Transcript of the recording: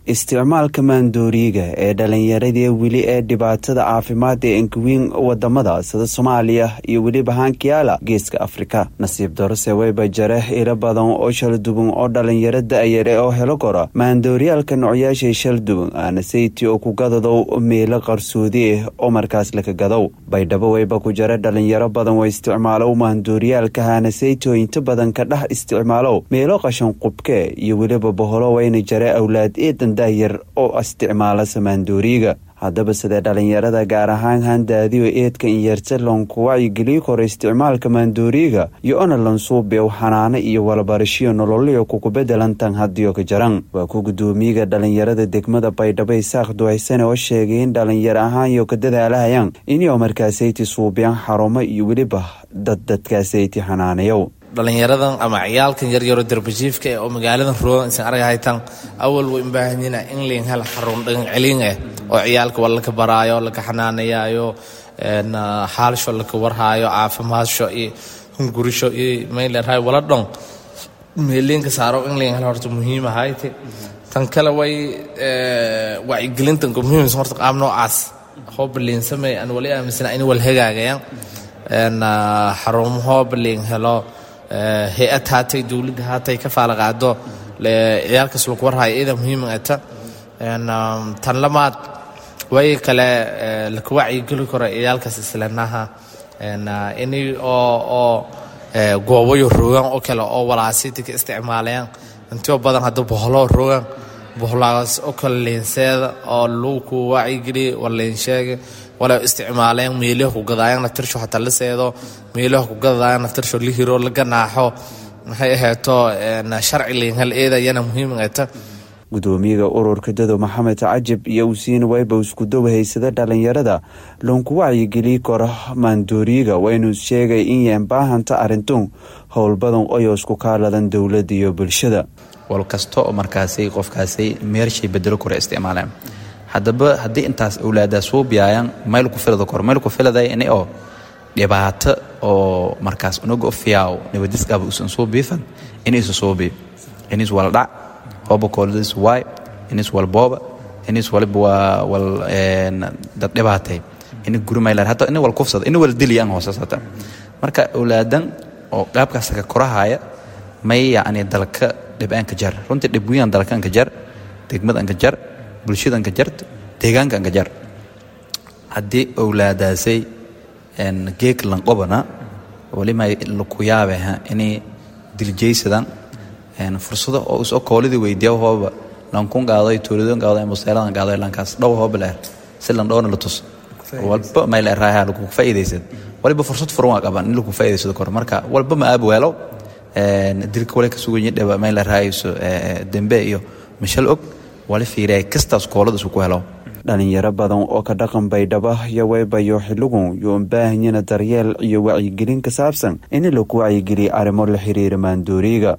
isticmaalka maandooriga ee dhalinyaradii weli ee dhibaatada caafimaad ee enkawiin wadamada sida soomaaliya iyo weliba hankiyaala geeska afrika nasiib darose weyba jare ilo badan oo shalduban oo dhalinyaro da-yare oo helo kora maandooryaalka noocyaashay shalduban aanasayti oo ku gadadow meelo qarsoodi ah oo markaas laka gadow baydhabo weyba ku jara dhalinyaro badan oo isticmaalow maandooryaalka haanasayti oo inta badan ka dhex isticmaalow meelo qashan qubke iyo weliba boholo wayna jare awlaad eedan dahyar oo isticmaala samaandooriga haddaba sidee dhalinyarada gaar ahaan handaadiyo eedka inyarta loonku wacyigeliyi kora isticmaalka maandooriga iyo ona lansuubew xanaano iyo walabarashiyo nololiyo kuku bedelantan hadiyo ka jaran waa ku gudoomiyaga dhalinyarada degmada baydhabo isaaq duwaysane oo sheegay in dhalinyaro ahaanyo ka dadaalahayaan inio markaasayti suubiyaan xarumo iyo weliba dad dadkaasayti xanaanayow dhalinyaradan ama ciyaalkan yaryaro darbajiifka eh oo magaaladan roogan isan argahaytan awal way ubaahanyiina in liin hel xarun dhagan celiin eh oo ciyaalka waa laka baraayo laka xanaanayaayo xaalsho laka warhaayo caafimaasho iyo hungurisho iyo maylerhay wala dhon meeliinka saaro in liin hel horta muhiim ahayte tan kale way wacyigelintanka muhiimsa horta qaab noocaas hooba liin samey aan wali aaminsana in wal hagaagayaan xarumahooba liin helo hay-ad haatay dowladda haatay ka faala qaado ciyaalkaas lagu warhayo iyada muhiima ata tan lamaad way kale laka wacyigeli karo ciyaalkaas islanaha ini oo oo goobayo rogaan oo kale oo walaasitika isticmaalayaan intoo badan hadda boholo rogaan boholaas oo kale leenseeda oo lagu ku wacyigeliya war leensheega wala isticmaaleen meelaha ku gadaayaan naftirsho xataa la seedo meelaha ku gadayaan naftirsho la hiro la ganaaxo maxay ahayto sharci liinhal eeda yana muhiim ahayta gudoomiyaga ururka dado maxamed cajib iyo usiin wayba iskudow haysada dhalinyarada loonku wacyigeliyi karo maandooriga waynu sheegay in yeen baahanta arintun howl badan oyo isku kaaladan dowladda iyo bulshada wal kasta oo markaasay qofkaasay meershay bedelo kora isticmaalaan haddaba haddii intaas awlaadaa suubiyaayaan mayl ku filada kor mayl ku filaday ini oo dhibaato oo markaas unaga ofiyaaw nabadisqaba usan soo biifan inaysa soobi inis wal dhac hooba kooladiis waay inis wal booba inis waliba waa wal dad dhibaatay ini guri maylar hatta ini wal kufsada ini wal diliyaan hoosasata marka awlaadan oo qaabkaas ka korahaya may yacni dalka dhib'aanka jar runtii dhibwiyaan dalkaanka jar degmadanka jar bulshadanka jart deegaankanka jar haddii owlaadaasay geeg lanqobana walima laku yaabeha inay diljaysadan fursado oo isoo koolidii weydiya hooba lankun qaaday tuuladon qaaday museeladan qaaday lankaas dhow hooba leer si lan dhowna la tus walba may leeraaha lagu faa'iidaysad waliba fursad furan waa qaban in lagu faa'iidaysado kor marka walba ma aab weelo dilka wale ka sugan yidhaba may leeraayso dembe iyo mashal og wali fiiraya kastaas kooladasu ku helo dhalinyaro badan oo ka dhaqan baydhaba iyo weybayo xiligun yoon baahanyana daryeel iyo wacyigelin ka saabsan in lagu wacyigeliya arrimo la xiriira maandooriga